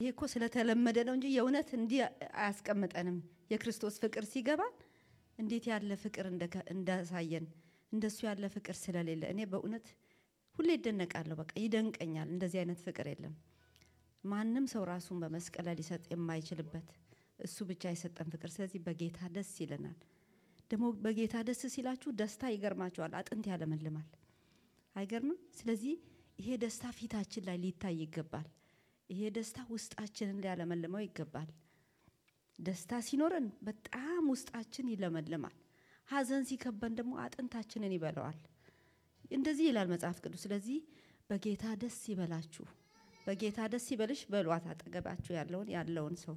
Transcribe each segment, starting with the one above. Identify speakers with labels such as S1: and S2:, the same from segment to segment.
S1: እኮ ስለተለመደ ነው እንጂ የእውነት እንዲህ አያስቀምጠንም። የክርስቶስ ፍቅር ሲገባን እንዴት ያለ ፍቅር እንደከ- እንዳሳየን እንደሱ ያለ ፍቅር ስለሌለ እኔ በእውነት ሁሌ ይደነቃለሁ። በቃ ይደንቀኛል። እንደዚህ አይነት ፍቅር የለም። ማንም ሰው ራሱን በመስቀል ላይ ሊሰጥ የማይችልበት እሱ ብቻ የሰጠን ፍቅር። ስለዚህ በጌታ ደስ ይለናል። ደግሞ በጌታ ደስ ሲላችሁ ደስታ ይገርማችኋል፣ አጥንት ያለመልማል። አይገርምም? ስለዚህ ይሄ ደስታ ፊታችን ላይ ሊታይ ይገባል። ይሄ ደስታ ውስጣችንን ሊያለመልመው ይገባል። ደስታ ሲኖረን በጣም ውስጣችን ይለመልማል። ሐዘን ሲከበን ደግሞ አጥንታችንን ይበላዋል። እንደዚህ ይላል መጽሐፍ ቅዱስ። ስለዚህ በጌታ ደስ ይበላችሁ፣ በጌታ ደስ ይበልሽ በሏት አጠገባችሁ ያለውን ያለውን ሰው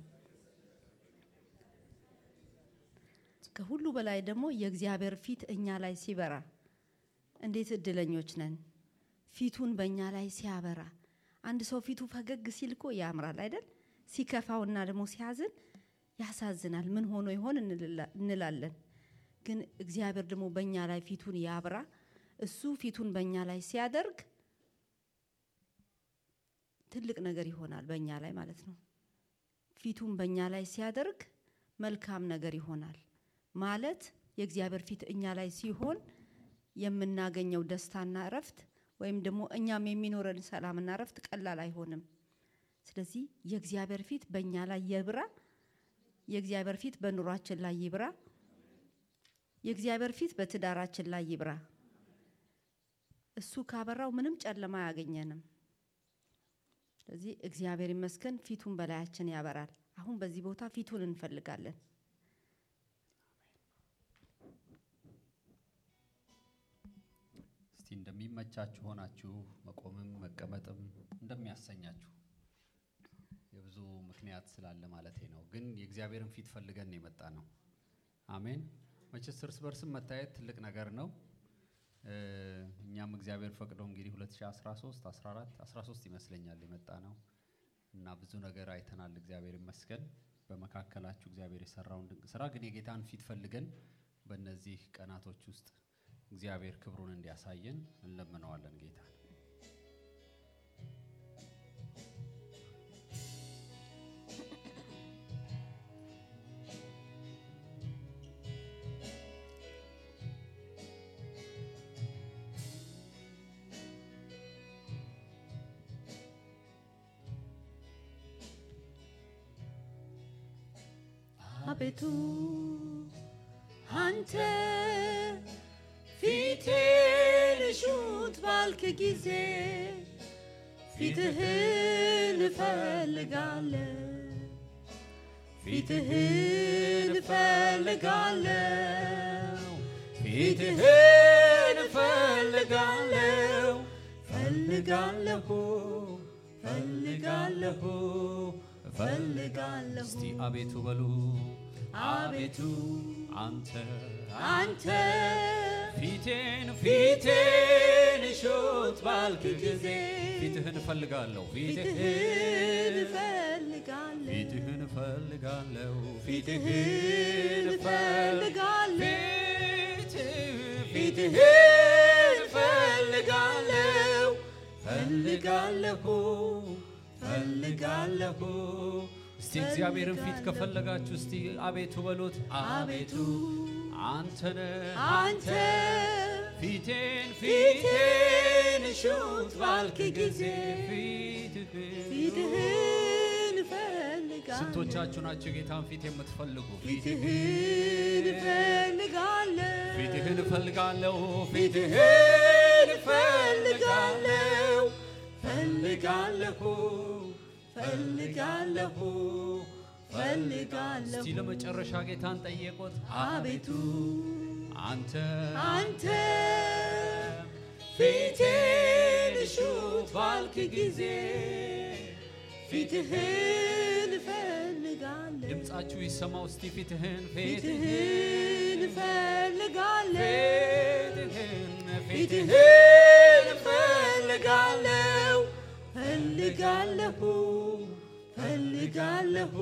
S1: ከሁሉ በላይ ደግሞ የእግዚአብሔር ፊት እኛ ላይ ሲበራ እንዴት እድለኞች ነን! ፊቱን በእኛ ላይ ሲያበራ አንድ ሰው ፊቱ ፈገግ ሲል እኮ ያምራል አይደል? ሲከፋውና ደግሞ ሲያዝን ያሳዝናል። ምን ሆኖ ይሆን እንልላ- እንላለን። ግን እግዚአብሔር ደግሞ በእኛ ላይ ፊቱን ያብራ። እሱ ፊቱን በእኛ ላይ ሲያደርግ ትልቅ ነገር ይሆናል በእኛ ላይ ማለት ነው። ፊቱን በእኛ ላይ ሲያደርግ መልካም ነገር ይሆናል ማለት የእግዚአብሔር ፊት እኛ ላይ ሲሆን የምናገኘው ደስታና እረፍት ወይም ደግሞ እኛም የሚኖረን ሰላምና እረፍት ቀላል አይሆንም። ስለዚህ የእግዚአብሔር ፊት በእኛ ላይ ይብራ። የእግዚአብሔር ፊት በኑሯችን ላይ ይብራ። የእግዚአብሔር ፊት በትዳራችን ላይ ይብራ። እሱ ካበራው ምንም ጨለማ አያገኘንም። ስለዚህ እግዚአብሔር ይመስገን ፊቱን በላያችን ያበራል። አሁን በዚህ ቦታ ፊቱን እንፈልጋለን።
S2: እስቲ እንደሚመቻችሁ ሆናችሁ መቆምም መቀመጥም እንደሚያሰኛችሁ የብዙ ምክንያት ስላለ ማለቴ ነው። ግን የእግዚአብሔርን ፊት ፈልገን ነው የመጣ ነው። አሜን። መቼስ እርስ በርስም መታየት ትልቅ ነገር ነው። እ፣ እኛም እግዚአብሔር ፈቅዶ እንግዲህ 2013 14 13 ይመስለኛል የመጣ ነው እና ብዙ ነገር አይተናል። እግዚአብሔር ይመስገን። በመካከላችሁ እግዚአብሔር የሰራውን ድንቅ ስራ ግን የጌታን ፊት ፈልገን በእነዚህ ቀናቶች ውስጥ እግዚአብሔር ክብሩን እንዲያሳየን እንለምነዋለን ጌታ
S1: አቤቱ አንተ
S3: ፊቴን ሹት ባልክ ጊዜ ፊትህን እፈልጋለሁ ፊትህን እፈልጋለሁ ፊትህን እፈልጋለሁ ፈልጋለሁ ፈልጋለሁ ፈልጋለሁ
S2: እስቲ አቤቱ በሉ
S3: አቤቱ
S2: አንተ
S3: አንተ
S2: ፊቴን
S3: ፊቴን ሹት ባልክ ጊዜ
S2: ፊትህን እፈልጋለሁ
S3: ፊትህን እፈልጋለሁ
S2: ፊትህን እፈልጋለሁ
S3: ፊትህን እፈልጋለሁ
S2: ፊትህ
S3: ፊትህን እፈልጋለሁ ፈልጋለሁ ፈልጋለሁ
S2: እስቲ እግዚአብሔርን ፊት ከፈለጋችሁ እስቲ አቤቱ በሉት
S3: አቤቱ
S2: አንተነ
S3: አንተ
S2: ፊቴን
S3: ፊቴን ሹት ባልክ ጊዜ
S2: ፊትህን
S3: ፊትህን እፈልጋለሁ
S2: ስንቶቻችሁ ናቸው ጌታን ፊት የምትፈልጉ
S3: ፊትህን እፈልጋለሁ
S2: ፊትህን እፈልጋለሁ
S3: ፊትህን እፈልጋለሁ ፈልጋለሁ ፈልጋለሁ ፈልጋለሁ
S2: እስቲ ለመጨረሻ ጌታን ጠየቁት
S3: አቤቱ
S2: አንተ
S3: አንተ ፊቴን ሹት ባልክ ጊዜ ፊትህን እፈልጋለሁ
S2: ድምፃችሁ ይሰማው እስቲ ፊትህን
S3: ፊትህን እፈልጋለሁ
S2: ፊትህን
S3: ፊትህን እፈልጋለሁ ፈልጋለሁ ፈልጋለሁ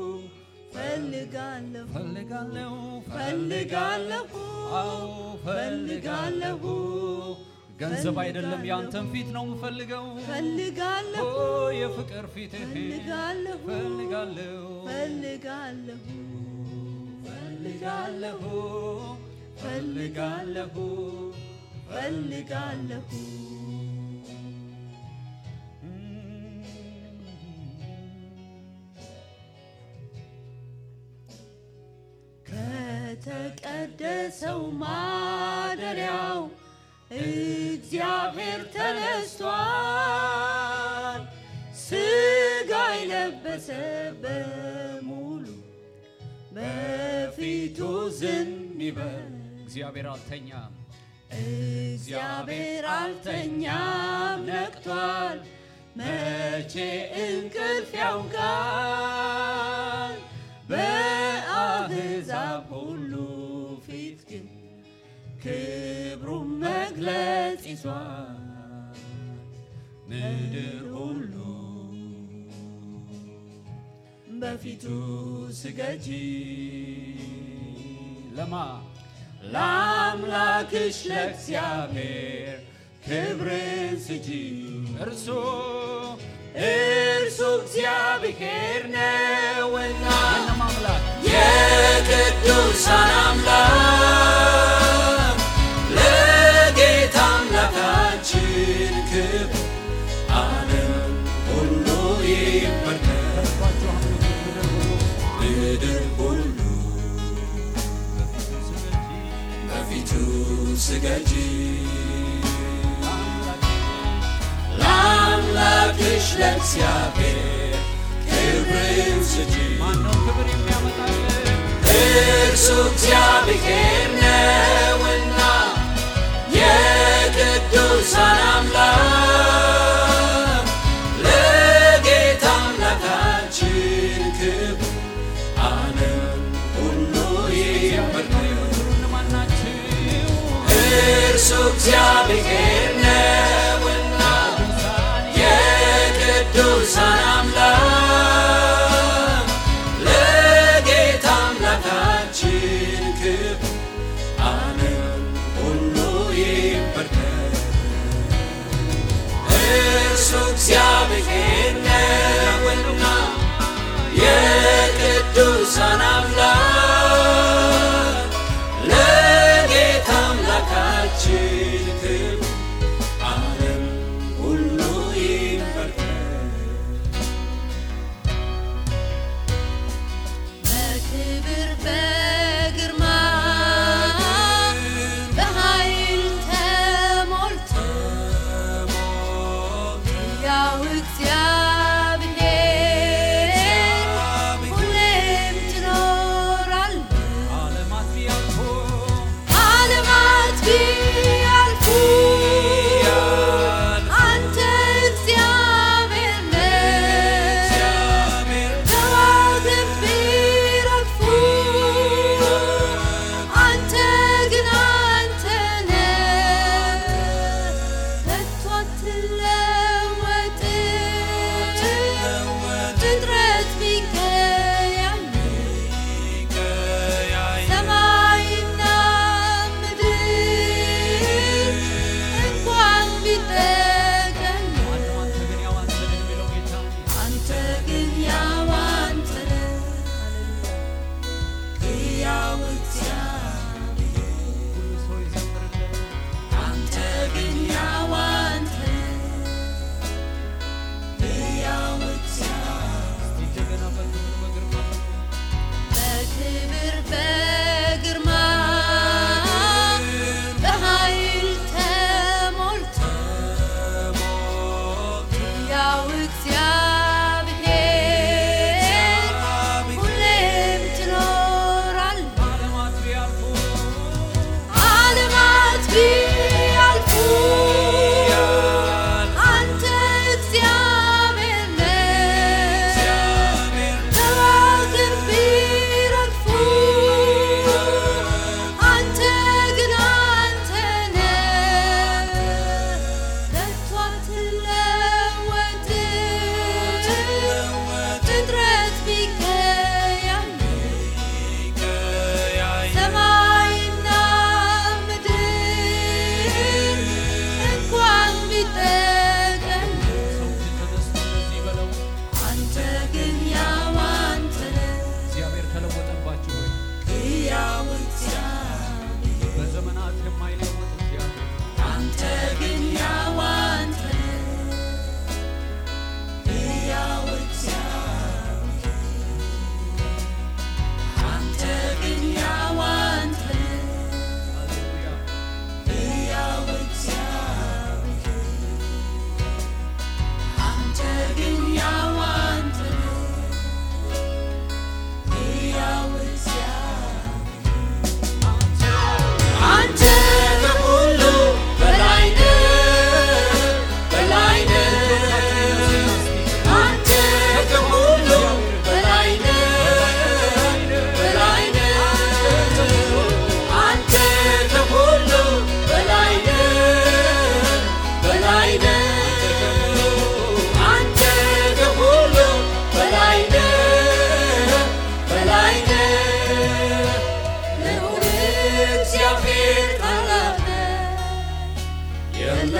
S3: ፈልጋለሁ
S2: ፈልጋለሁ
S3: ፈልጋለሁ
S2: አዎ
S3: ፈልጋለሁ
S2: ገንዘብ አይደለም ያንተን ፊት ነው የምፈልገው
S3: ፈልጋለሁ
S2: ኦ የፍቅር ፊትህ
S3: ፈልጋለሁ
S2: ፈልጋለሁ
S3: ፈልጋለሁ
S2: ፈልጋለሁ ፈልጋለሁ
S3: ፈልጋለሁ ከተቀደሰው ማደሪያው እግዚአብሔር ተነስቷል። ስጋ የለበሰ በሙሉ በፊቱ ዝም ይበል።
S2: እግዚአብሔር አልተኛም
S3: እግዚአብሔር አልተኛም ነቅቷል። መቼ እንቅልፍ ያውቃል። በአሕዛብ ሁሉ ፊት ግን ክብሩን መግለጽ ይዟል። ምድር ሁሉ በፊቱ ስገጂ
S2: ለማ
S3: ለአምላክሽ ለእግዚአብሔር ክብርን ስጂ።
S2: እርሱ
S3: እርሱ እግዚአብሔር ነውና
S2: የእነማ አምላክ
S3: የቅዱሳን አምላክ ለጌታ አምላካችን ክብር ዓለም ሁሉ ይበርከት ምድር ሁሉ በፊቱ ስገጂ ለአምላክሽ ለእግዚአብሔር ክብርን ስጂ
S2: ማነው ክብር የሚያመጣልን
S3: እርሱ እግዚአብሔር ነውና የቅዱሳን አምላክ ለጌታ አምላካችን ክብር ዓለም ሁሉ ይበርከት
S2: እነማን ናቸው
S3: እርሱ እግዚአብሔር ነውና የቅዱሳን አምላክ ለጌታ አምላካችን ክብር ዓለም ሁሉ ይበርከት። እርሱ እግዚአብሔር ነውና የቅዱሳን አምላክ ለጌታ አምላካችን ክብር ዓለም ሁሉ ይበርከት።
S4: በክብር በግርማ በኃይል ተሞልቶ ያው እግዚአብሔር ሁሌም ትኖር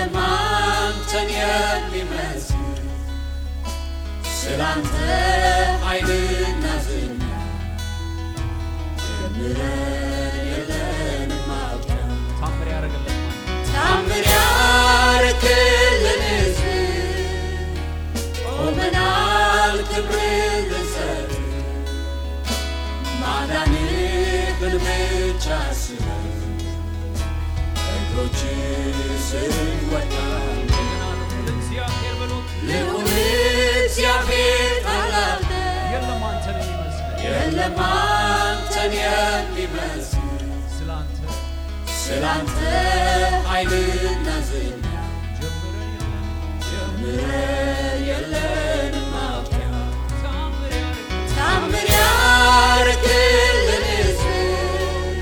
S3: የለም አንተን የሚመስል ስላንተ ኃይልና ዝና ጀምረን የለንም ማብቂያ
S2: ታምር ያደረገለት
S3: ታምር ያረክልን ሕዝብ ቆመናል ክብርን ልንሰጥ ማዳንህን ብቻ ስበን እግሮች ስር ወድቃለን
S2: እግዚአብሔር ብሎት
S3: ልዑል እግዚአብሔር ታላቅ ነህ።
S2: የለም አንተን የሚመስል
S3: የለም አንተን የሚመስል
S2: ስላንተ
S3: ስላንተ ኃይልና ዝና
S2: ጀምረን የለም
S3: ጀምረን የለንም ማብቂያ
S2: ታምር ያደረገለት
S3: ታምር ያረክልን ሕዝብ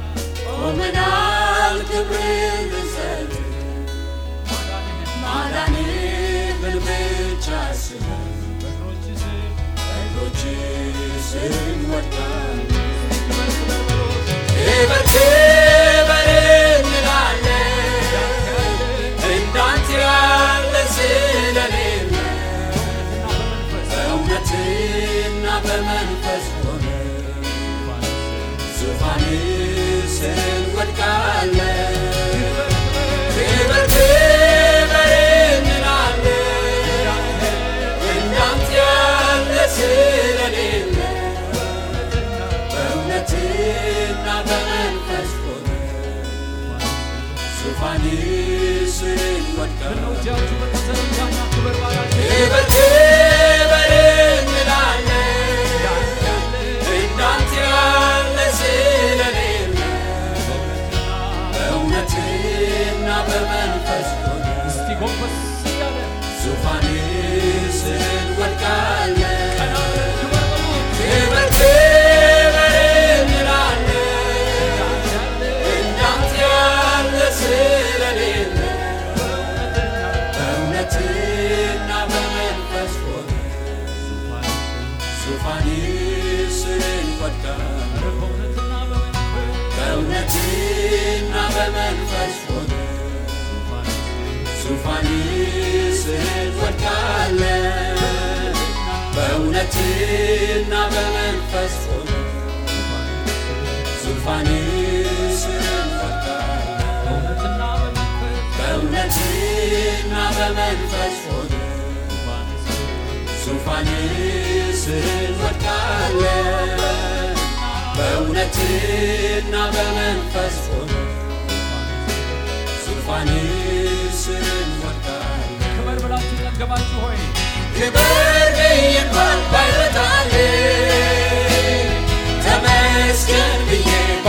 S3: ቆመናል ክብርን ልንሰጥ
S2: ማዳንህን
S3: ማዳንህን ብቻ ስበን
S2: በእግሮች ስር
S3: እግሮች ስር እንወድቃለን
S2: ክበር ክበር በሎት
S3: ክበር ክበር እንላለን እንዳንተ ያለ ስለሌለ
S2: በእውነትና በመንፈስ
S3: በእውነትና በመንፈስ ሆነ ዙፋን ስር እንወድቃለን ክበር ክበር እንላለን እንዳንተ ያለ ስለሌለ በእውነትና በመንፈስ ሆነ ዙፋን ስር እንወድቃለን
S2: እጃችሁ በተዘረጋና ክበር ባላችሁ
S3: ክበር ክበር እንላለን እንዳንተ ያለ ስለሌለ በእውነትና በመንፈስ ሆነ
S2: እስቲ ጎንበስ እያለ
S3: ዙፋን ስር እንወድቃለን
S2: ቀና ብለን ክበር በሉት
S3: ክበር ክበር እንላለን እንዳንተ ያለ ስለሌለ በእውነትና በመንፈስ ሆነ ዙፋን ስር እንወድቃለን
S2: በእውነትና በመንፈስ
S3: በእውነትና በመንፈስ ሆነ ዙፋን ስር እንወድቃለን በእውነትና በመንፈስ ሆነ ዙፋን ስር እንወድቃለን
S2: በእውነትና በመንፈስ
S3: በእውነትና በመንፈስ ሆነ ዙፋን ስር እንወድቃለን በእውነትና በመንፈስ ሆነ ዙፋን ስር እንወድቃለን
S2: ክበር ብላችሁ ጠገባችሁ ሆይ
S3: ክበር ብዬ እንኳን ባይረታልኝ ተመስገን ብዬ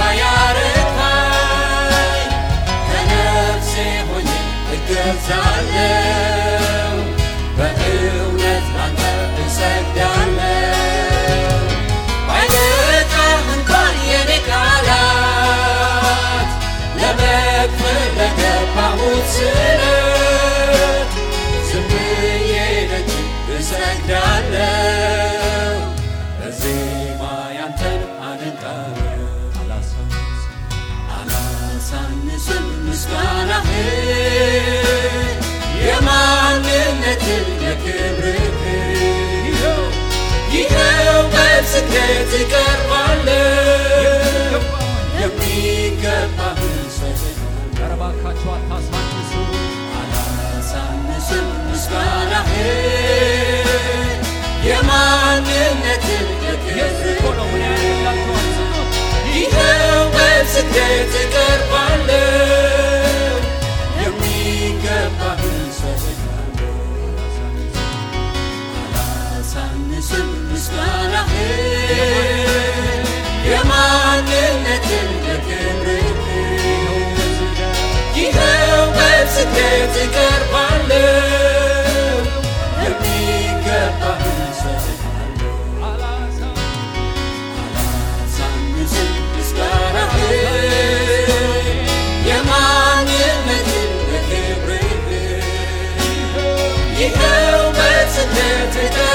S3: ባያረካኝ ከነፍሴ ሆኜ እገዛለሁ በእውነት ላንተ እሰግዳለሁ ባይበቃም እንኳን የኔ ቃላት ለመክፈል ለገባሁት ስለት ዝም ብዬ ደጅ እሰግዳለሁ በዜማ ያንተን አደንቃለሁ አላሳንስም ምስጋናህን የማንነትን የክብርህን ይኸው በስግደት እቀርባለሁ የሚገባህን ሰጥሃለሁ
S2: ኧረ እባካችሁ አታሳንሱ
S3: አላሳንስም ምስጋናህን የማንነትን
S2: የሱ እኮ ነው ምን ያደርግላችኋል ስጡት
S3: ይኸው በስግደት እቀርባለሁ የሚገባህን ሰጥሃለሁ አላሳንስም ምስጋናህን የማንነትን የክብርህን ይኸው በስግደት እቀርባለሁ የሚገባህን ሰጥሃለሁ
S2: አላሳ-
S3: አላሳንስም ምስጋናህን የማንነትን የክብርህን ይኸው በስግደት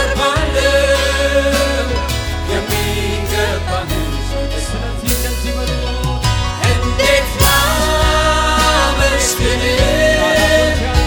S3: እቀርባለሁ የሚገባህን ሰጥሃለሁ
S2: ስለዚህ እንደዚህ በሉ
S3: እንዴት ላመስግንህ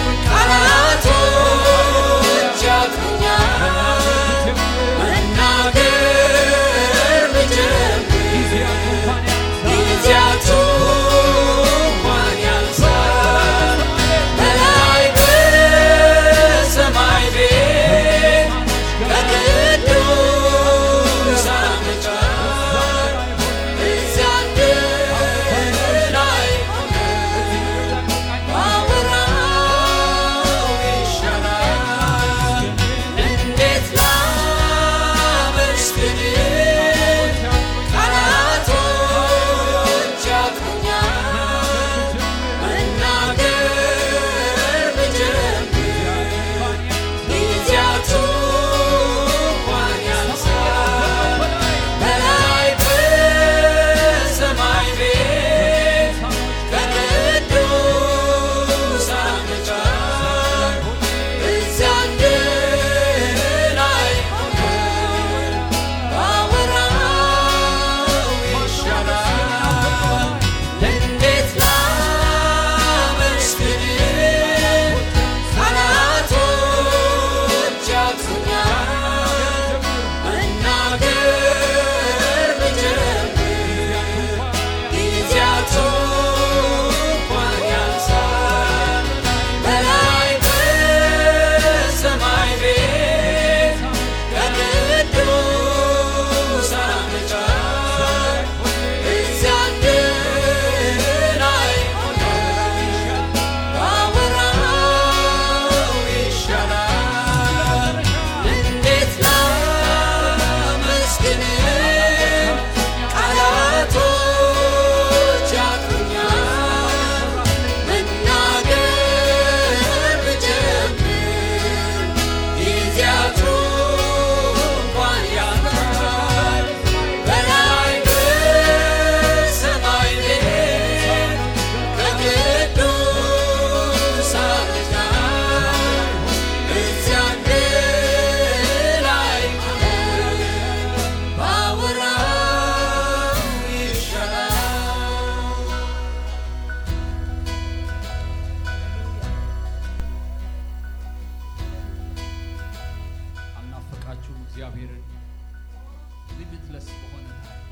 S2: ሊሚትለስ በሆነ ታሪክ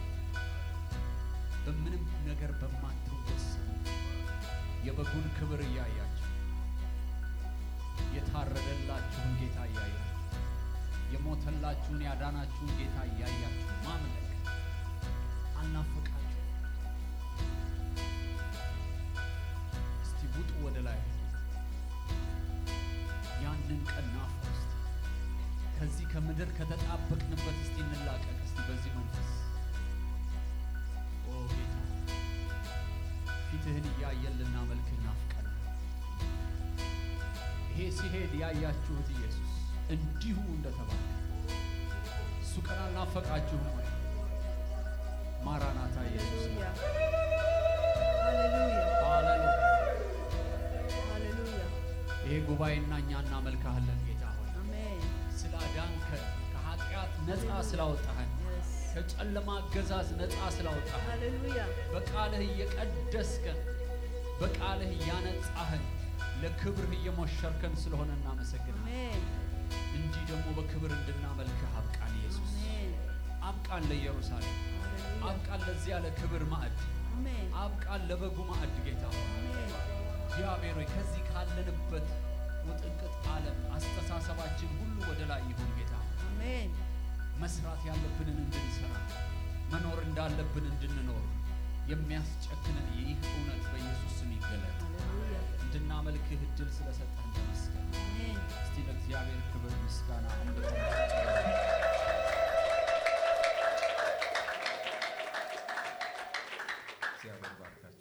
S2: በምንም ነገር በማትወሰኑ የበጉን ክብር እያያችሁ የታረደላችሁን ጌታ እያያችሁ የሞተላችሁን ያዳናችሁን ጌታ እያያችሁ ማምለክ አልናፈቃችሁ? እስቲ ውጡ ወደ ላይ ያንን ቀን ናፍቁ እስቲ። ከዚህ ከምድር ከተጣበቅንበት እስቲ እንላቀቅ እስቲ በዚህ መንፈስ ኦ ጌታ ፊትህን እያየን ልናመልክህ ናፍቀናል። ይሄ ሲሄድ ያያችሁት ኢየሱስ እንዲሁ እንደተባለ እሱ ቀን አልናፈቃችሁም ወይ? ማራናታ ኢየሱስ
S1: ሃሌሉያ ሃሌሉያ
S2: ሃሌሉያ።
S1: ሃሌሉያ
S2: ይሄ ጉባኤና እኛ እናመልክሃለን ጌታ ሆይ
S1: አሜን
S2: ስላዳንከን ከኃጢአት ነፃ ስላወጣህን
S1: Yes.
S2: ከጨለማ አገዛዝ ነፃ ስላወጣህን
S1: ሃሌሉያ
S2: በቃልህ እየቀደስከን በቃልህ እያነጻህን ለክብርህ እየሞሸርከን ስለሆነ እናመሰግናለን።
S1: አሜን
S2: እንዲህ ደግሞ በክብር እንድናመልክህ አብቃን ኢየሱስ።
S1: አሜን
S2: አብቃን ለኢየሩሳሌም፣
S1: ሃሌሉያ
S2: አብቃን ለዚያ ለክብር ማዕድ፣
S1: አሜን
S2: አብቃን ለበጉ ማዕድ ጌታ ሆይ
S1: አሜን
S2: እግዚአብሔር ሆይ ከዚህ ካለንበት ውጥንቅጥ ዓለም አስተሳሰባችን ሁሉ ወደ ላይ ይሁን ጌታ ሆይ
S1: አሜን
S2: መስራት ያለብንን እንድንሰራ መኖር እንዳለብን እንድንኖር የሚያስጨክንን ይህ እውነት በኢየሱስ ስም ይገለጥ።
S1: ሃሌሉያ
S2: እንድናመልክህ እድል ስለሰጠን ተመስገን።
S1: አሜን
S2: እስቲ ለእግዚአብሔር ክብር ምስጋና አምልኮ እግዚአብሔር ባርካችሁ።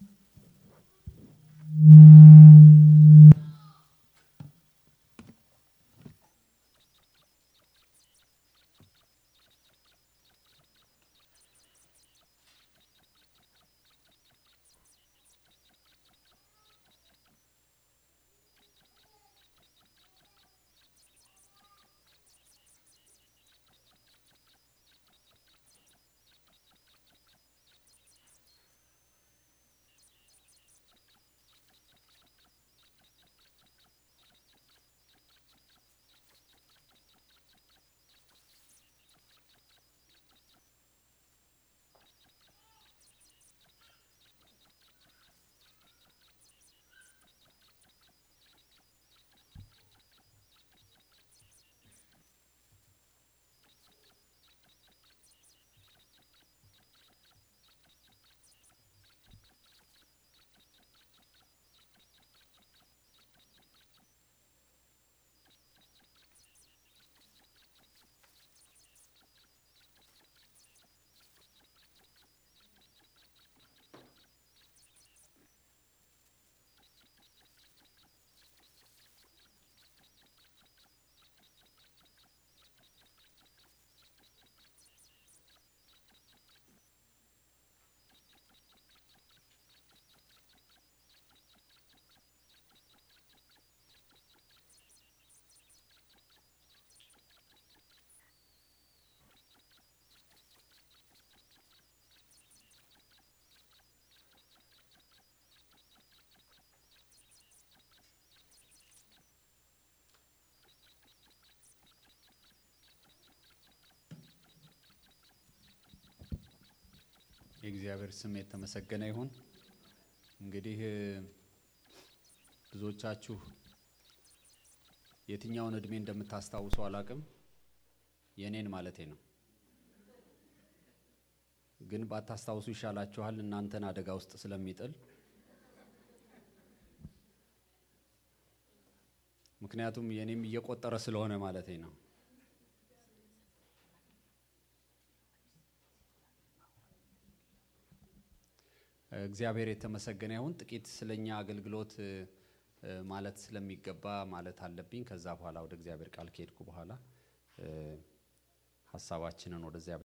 S2: የእግዚአብሔር ስም የተመሰገነ ይሁን። እንግዲህ እ፣ ብዙዎቻችሁ የትኛውን እድሜ እንደምታስታውሱ አላቅም፣ የኔን ማለቴ ነው። ግን ባታስታውሱ ይሻላችኋል፣ እናንተን አደጋ ውስጥ ስለሚጥል። ምክንያቱም የኔም እየቆጠረ ስለሆነ ማለቴ ነው። እግዚአብሔር የተመሰገነ ይሁን። ጥቂት ስለኛ አገልግሎት እ፣ እ፣ ማለት ስለሚገባ ማለት አለብኝ። ከዛ በኋላ ወደ እግዚአብሔር ቃል ከሄድኩ በኋላ እ፣ ሀሳባችንን ወደዚያ